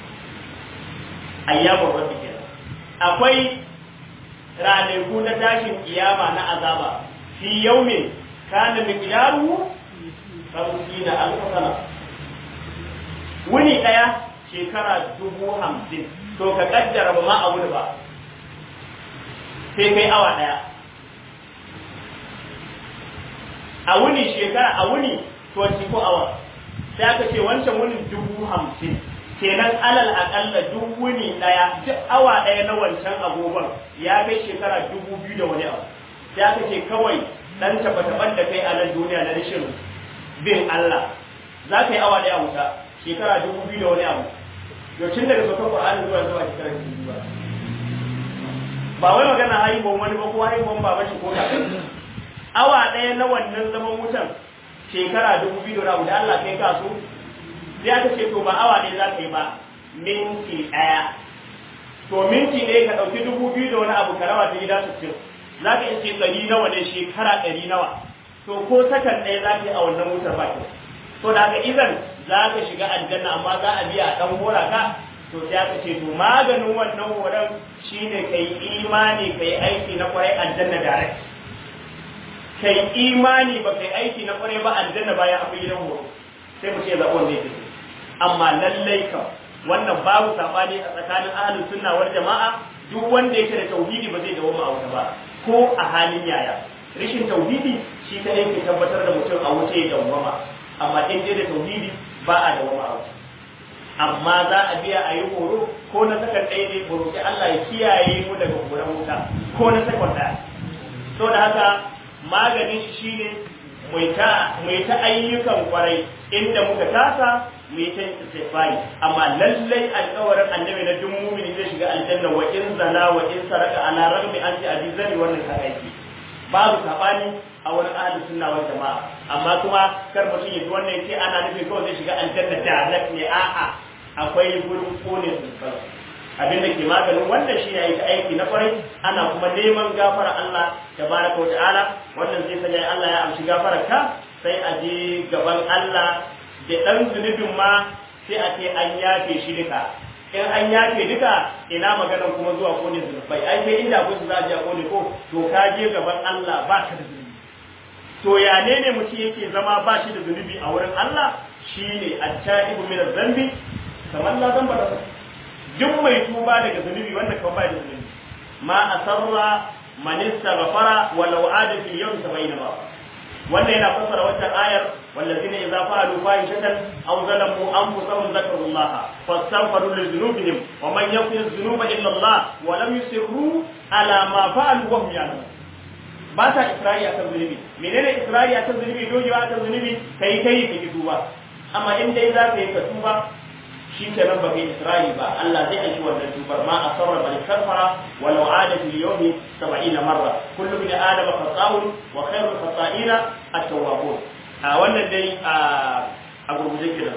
ayyamun rabbi kenan akwai ranaku na tashin kiyama na azaba fi yaumin kana miqdaruhu hamsina alf sana wuni daya shekara dubu hamsin to ka kaddara ba ma a wuni ba sai kai awa daya a wuni shekara a wuni 24 hours sai aka ce wancan wunin dubu hamsin kenan alal akalla duk wuni daya duk awa daya na wancan agogon ya kai shekara dubu biyu da wani abu sai aka ce kawai dan taba-taban da kai a nan duniya na rashin bin Allah za ka yi awa daya wuta shekara dubu biyu da wani abu yaucin daga saukan Qur'ani zuwa zuwa shekara dubu ba ba wai magana haihuwan wani ba ko haihuwan baba shi ko kakan awa daya na wannan zaman wutan shekara dubu biyu da wani abu da Allah kai ka so sai aka ce to ba awa ne za ka yi ba minti ɗaya to minti ne ka ɗauki dubu biyu da wani abu ka rawa ta gida sittin za ka ce ɗari nawa ne shekara ɗari nawa to ko sakan ɗaya za ka yi a wannan wutar ba ke to da haka izan za ka shiga aljanna amma za a biya a ɗan hora ka to sai aka ce to maganin wannan horon shine ka yi imani ka yi aiki na kwarai aljanna direct ka yi imani ba ka yi aiki na kwarai ba aljanna bayan akwai gidan horo sai mu ce zaɓon ne take amma lallai kam wannan babu sabani a tsakanin ahlus sunna wal jama'a duk wanda yake da tauhidi ba zai dawo a wuta ba ko a halin yaya rashin tauhidi shi ta yake tabbatar da mutum a wuce ya dawwama amma in dai da tauhidi ba a dawwama a wuta amma za a biya a yi horo ko na sakon ɗaya ne mu roƙi Allah ya kiyaye mu daga horon wuta ko na sakon ɗaya to da haka maganin shi shine mai ta ayyukan kwarai inda muka tasa mu yi ta istighfari amma lallai alƙawarin annabi na duk mumini zai shiga aljanna wa in zana wa in saraka ala ragmi an ti azizani wannan ka aiki babu sabani a wurin ahlus sunna wal jama'a amma kuma kar mutum ya ji wannan yace ana nufin kawai zai shiga aljanna direct ne a'a akwai gurin kone zunubai abin da ke maganin wannan shi ne aiki aiki na kwarai ana kuma neman gafara Allah tabaraka wa ta'ala wannan zai sanya Allah ya amshi gafarar ka sai a je gaban Allah da ɗan zunubin ma sai a ce an yafe shi duka in an yafe duka ina maganar kuma zuwa kone zunubai ai sai inda akwai su za a je a kone ko to ka je gaban Allah ba ka da zunubi to ya ne ne mutum yake zama ba shi da zunubi a wurin Allah shine at-ta'ibu min adh-dhanbi kamar la zamba da duk mai tuba daga zunubi wanda kan ba da zunubi ma asarra man istaghfara walau ada fil yawm 70 marra wannan yana fassara wannan ayar wallazina idza fa'alu fahishatan aw zalamu anfusahum zakarullaha fastaghfiru li dhunubihim wa man yaghfiru dhunuba illa Allah wa lam yusirru ala ma fa'alu wa hum ya'lamun ba ta isra'i akan zunubi menene isra'i akan zunubi dogewa akan zunubi kai kai ka tuba amma in dai za ka yi ka tuba shi ke nan baka isra'i ba Allah zai aiki wannan tubar ma asarra bal kafara walau ada fil yawmi 70 marra kullu bin adam khata'un wa khairul khata'ina at-tawwabun a wannan dai a a gurguje kiran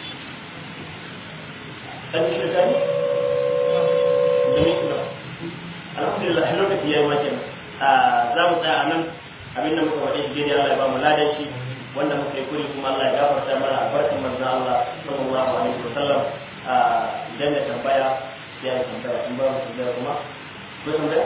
dan shi da ni da ni kuma alhamdulillah lokaci yayi ma kenan a za mu tsaya anan abin da muka faɗi shi Allah ya ba mu ladan shi wanda muka yi kuri kuma Allah ya gafarta mana albarkin manzo Allah sallallahu alaihi wasallam a idan da tambaya ya yi tambaya in ba mu tambaya kuma ko tambaya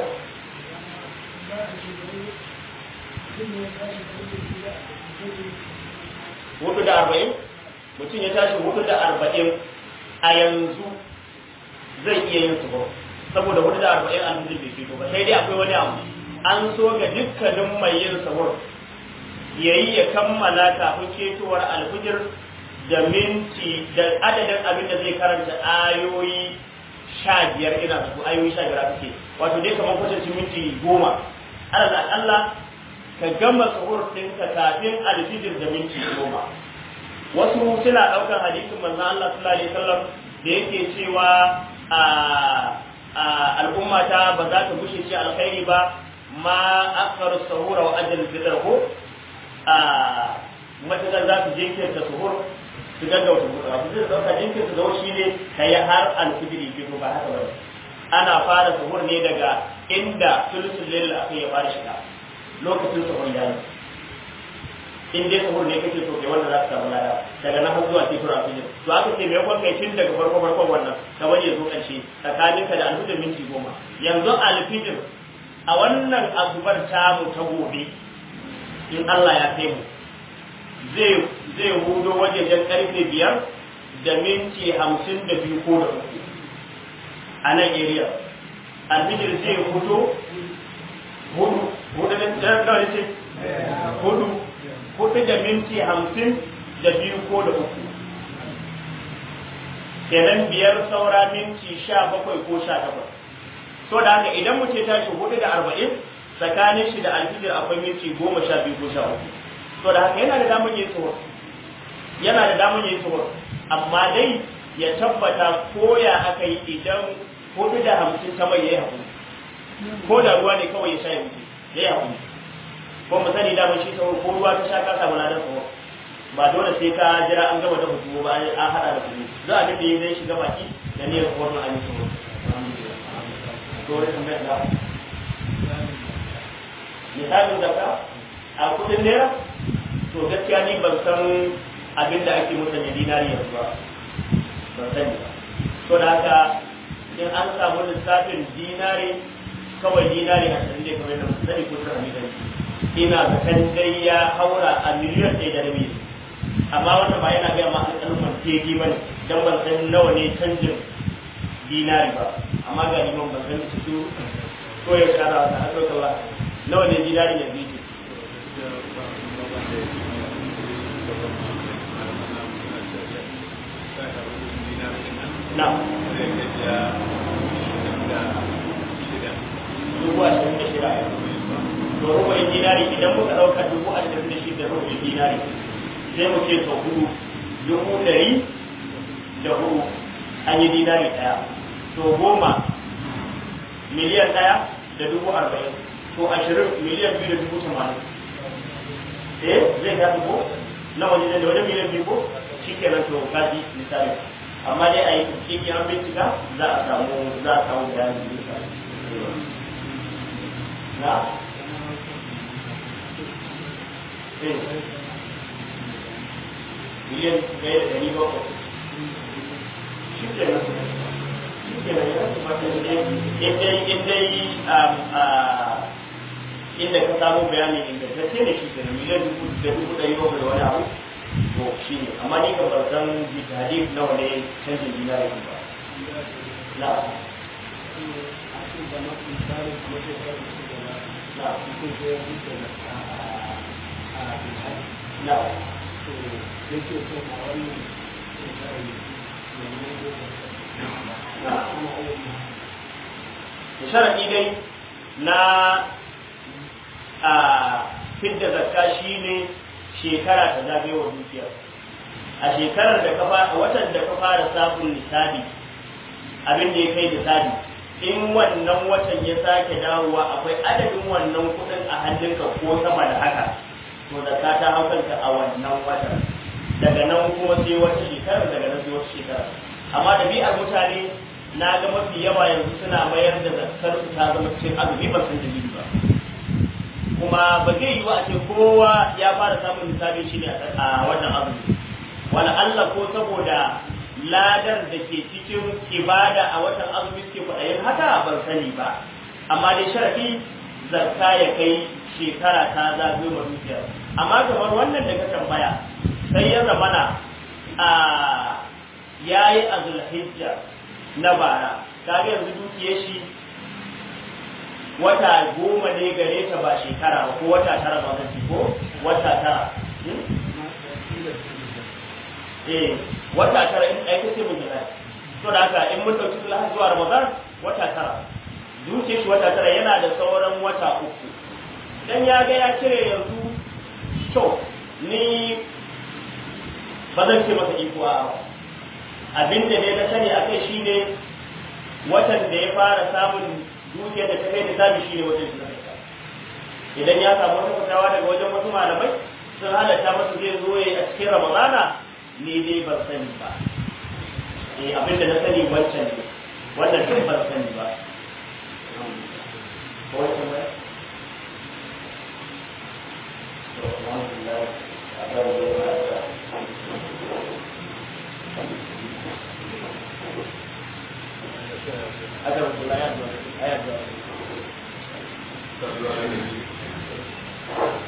hudu da arba'in mutum ya tashi hudu da arba'in a yanzu zai iya yin su ba saboda hudu da arba'in alhujin bai fito ba sai dai akwai wani abu an so ga dukkanin mai yin sahur yayi ya kammala kafin ketowar alfujir da minti da adadin abin da zai karanta ayoyi sha biyar ina su ayoyi sha biyar ake wato dai kamar kwatanci minti goma ala Allah ka gama sahur ɗinka kafin alfijir da minti goma wasu suna ɗaukar hadisin manzon Allah sallallahu alaihi wasallam da yake cewa a al'ummata ba za ta gushe ce alkhairi ba ma akharu sahura wa ajal fitr ko a matakan za su jinkirta suhur su gaggauta buɗa su zai ɗauka jinkirta zau shi ne ka yi har alfijiri fito ba haka ba ana fara suhur ne daga inda sulusun laila aka yi fara shiga lokacin suhur ya yi in dai suhur ne kake so kai wannan za ka samu lada daga nan har zuwa titura alfijir to aka ce me yakon kai tun daga farko farkon wannan ka bari ya zo ƙarshe tsakaninka da alfijir minti goma yanzu alfijir a wannan azubar tamu ta gobe in Allah ya kai mu zai zai hudo wajejen karfe biyar da minti hamsin da biyu ko da uku a nan area alfijir zai hudo hudu hudu da ɗan ce hudu hudu da minti hamsin da biyu ko da uku kenan biyar saura minti sha bakwai ko sha takwas so da haka idan mutum ya tashi hudu da arba'in tsakanin shi da alfijir akwai minti goma sha biyu ko sha uku so da haka yana da damar yin tsohon yana da damar yin tsohon amma dai ya tabbata koya aka yi idan hudu da hamsin ta mai ya yi haƙuri ko da ruwa ne kawai ya sha ya wuce ya yi haƙuri ko mu sani damar shi tsohon ko ruwa ta sha ka samu ladan tsohon ba dole sai ka jira an gama da hutu ba an haɗa da kuɗi za a dinda yi zai shiga baki da niyyar tsohon an yi tsohon dole tambayar da misalin zakka a kudin naira to gaskiya ni ban san abin da ake musanya dinari yanzu ba ban sani ba to da haka in an samu lissafin dinari kawai dinari a cikin dai kamar da sani ko tara miliyan ina zakan dai ya haura a miliyan ɗaya da rabi amma wannan ba yana gaya ma alƙalman tegi ba ne don ban san nawa ne canjin dinari ba amma ga liman ban san su ko ya shara ta har ɗauka ba nawa ne dinari da biyu na dubu ashirin da shida to rubu'in dinari idan muka ɗauka dubu ashirin da shida rubu'in dinari sai mu ce sau hudu dubu ɗari da hudu an yi dinari ɗaya to goma miliyan ɗaya da dubu arba'in to ashirin miliyan biyu da dubu tamanin eh zai ga dubu na wani da wani miliyan biyu ko shi kenan to kaji misali amma dai a yi cikin an bincika za a samu za a samu bayanin misali na miliyan ɗaya da ɗari bakwai shi kenan inda ka samu bayani ingantacce ne shi kenan miliyan dubu da dubu ɗari bakwai da wani abu to shi ne amma ni ka ban san hadith nawa ne canjin dinari ba na na na sharaɗi dai na a fidda zakka shine shekara ta zagayewa dukiyar a shekarar da ka a watan da ka fara samun nisabi abin da ya kai nisabi in wannan watan ya sake dawowa akwai adadin wannan kuɗin a hannunka ko sama da haka to zakka ta haukanta a wannan watan daga nan kuma sai wata shekarar daga nan sai wata shekarar amma ɗabi'ar mutane na ga mafi yawa yanzu suna mayar da zakkar su ta zama cikin azumi ba san dalili ba kuma ba zai yi wa a ce kowa ya fara samun misali shi ne a wannan azumi wala Allah ko saboda ladar da ke cikin ibada a watan azumi suke kwaɗayin haka ban sani ba amma dai sharafi zakka ya kai shekara ta zagayo ma dukiyar amma kamar wannan da ka tambaya sai ya zamana a yayi azulhijja na bara kaga yanzu dukiyar shi wata goma ne gare ta ba shekara ba ko wata tara ba zan ko wata tara eh wata tara in ai kace mun gida to da haka in mun dauki sulhu zuwa ramadan wata tara dukiyar shi wata tara yana da sauran wata uku dan ya ga ya cire yanzu to ni ba zan ce masa iko a ba abin da ne na sani a kai shi ne watan da ya fara samun dukiyar da ta kai da sami shi ne watan shi idan ya samu wata fitawa daga wajen wasu malamai sun halatta masa zai zo ya a cikin ramadana ne dai ban sani ba eh abin da na sani wancan ne wannan duk ban sani ba ko wancan ba to alhamdulillah abin da ya أدب الآيات آيات